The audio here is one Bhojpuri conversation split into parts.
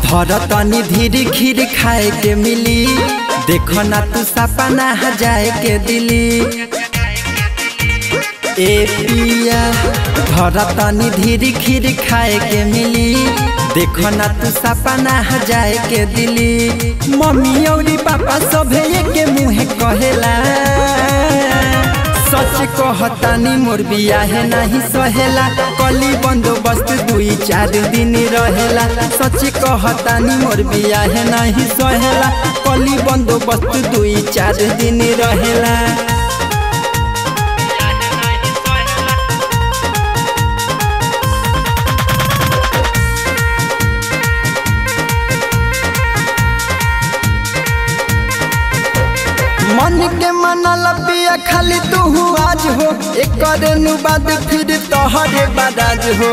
धर तनी धीरे खीर खाए के मिली देखो ना तू सपना जाए के दिली ए पिया धर तनी धीरे खीर खाए के मिली देखो ना तू सपना जाए के दिली मम्मी और पापा सभे के मुँह कहेला सच कहतानी मोर बियाहे नहीं सहेला कली बंदोबस्त दुई चार दिन रहेला सच कहतानी मोर बियाहे नहीं सहेला कली बंदोबस्त दुई चार दिन रहेला मन के मनल पिया खाली तू आज हो एक नु बाद फिर तोहरे बदाज हो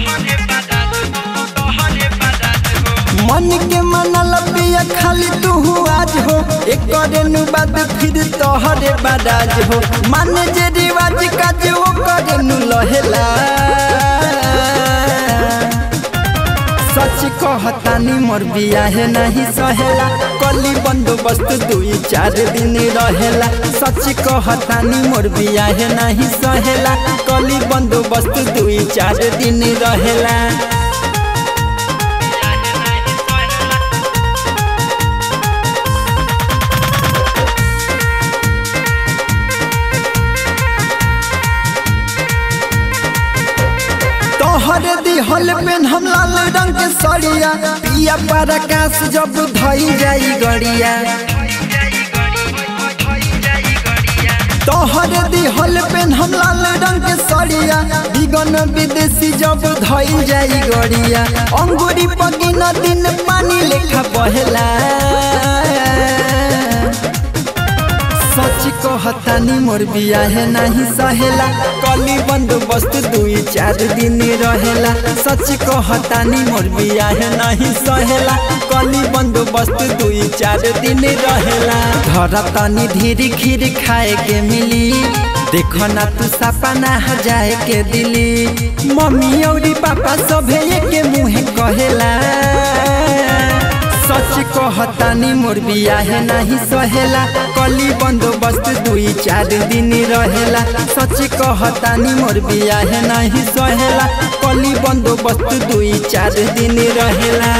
मन के मनल पिया खाली तू आज हो एक नु बाद फिर तोहरे बदाज हो मान जे रिवाज काज वो करे नु लहेला सच कहतानी मोर बियाहे नहीं सहेला कली बंदोबस्त दुई चार दिन रहेला सच कहतानी मोर बियाहे नहीं सहेला कली बंदोबस्त दुई चार दिन रहेला तोहरे दिहल पेन हम लाल रंग के सड़िया पिया पर आकाश जब धई जाई गड़िया तोहरे दिहल पेन हम लाल रंग के सड़िया बिगन विदेशी जब धई जाई गड़िया अंगूरी पगिन दिन पानी लेखा बहेला सच कहतानी मोर बियाहे नहीं सहेला कली बंदोबस्त दुई चार दिन रहेला सच कहतानी मोर बियाहे नहीं सहेला कली बंदोबस्त दुई चार दिन रहेला धर तनी धीरे खीर खाए के मिली देखो ना तू सपना जाए के दिली मम्मी और पापा सभे के मुँह कहेला सच कहतानी मोर बियाहे नहीं सहेला कली बंदोबस्त दुई चार दिन रहेला सच कहतानी मोर बियाहे नहीं सहेला कली बंदोबस्त दुई चार दिन रहेला